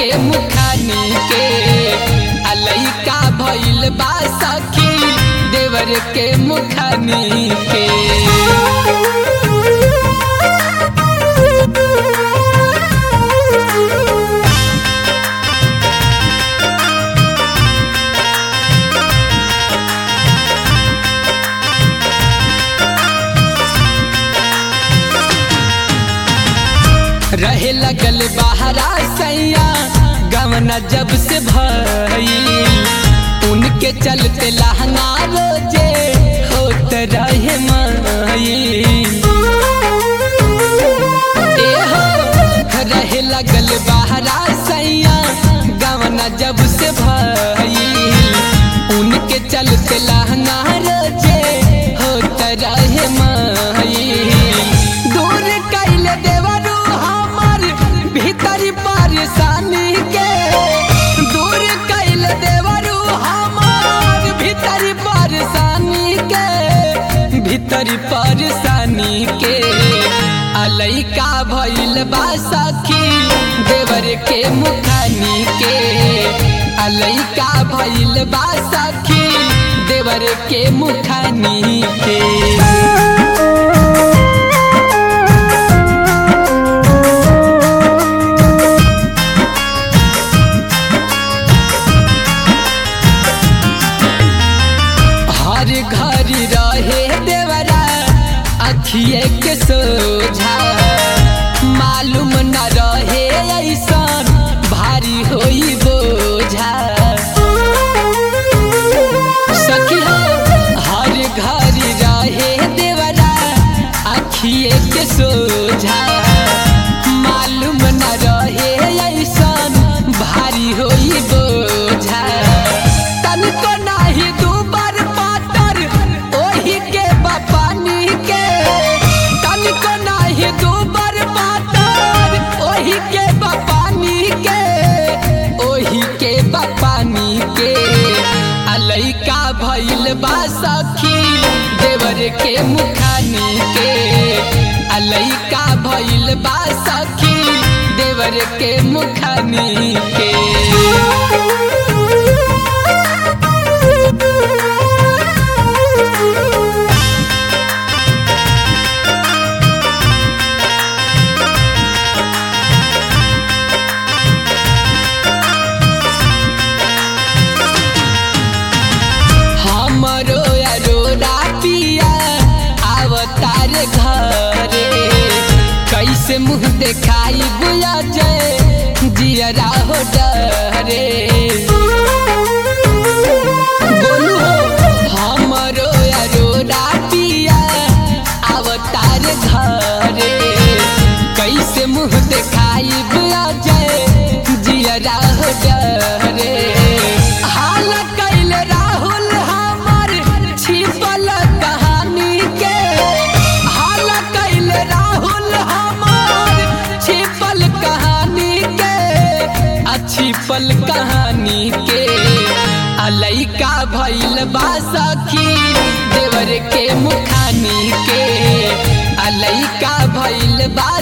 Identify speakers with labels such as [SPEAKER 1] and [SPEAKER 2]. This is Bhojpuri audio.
[SPEAKER 1] के मुखानी के अलैका भइल बा सखी देवर के मुखानी के रहे लगल बहरा सैया गवना जब से भई उनके चलते लहंगा रोजे होत रहे माई ए हो रहे लगल बहरा सैया गवना जब से भई उनके चलते लहंगा रोजे होत रहे माई दूर कैल देवरू हमर भीतरी परेशानी के दूर कैल देवरू हमर भीतरी परेशानी के भीतरी परेशानी के अलैका भइल बा सखी देवर के मुखानी के अलैका भइल बा सखी देवर के मुखानी के हर घड़ी रहे देवरा अखिए के सोझा मालूम न रहे ऐसन भारी होई बोझा सखी हो हर घड़ी रहे देवरा अखिए के सोझा मालूम न रहे ऐसन भारी होई बोझा तनिको नाही दुबर पातर ओही के बपानी के तनिको नाही दुबर पातर ओही के बपानी के ओही के बपानी के अलैका भइल बा सखी देवर के मुखानी के अलैका भइल बा सखी देवर के मुखानी के हमरो अरोरा पिया अवतार घरे कैसे मुंह देखाई बुया जय जियरा हो डरे बोलू हो हमरो अरोरा पिया अवतार घरे कैसे मुंह देखाई बुया जय जियरा हो डरे हाल कैल राहुल हमर छिपल कहानी के हाल कैल राहुल हमर छिपल कहानी के आ छिपल कहानी के अलैका भइल बा सखी देवर के मुखानी के अलैका भइल बा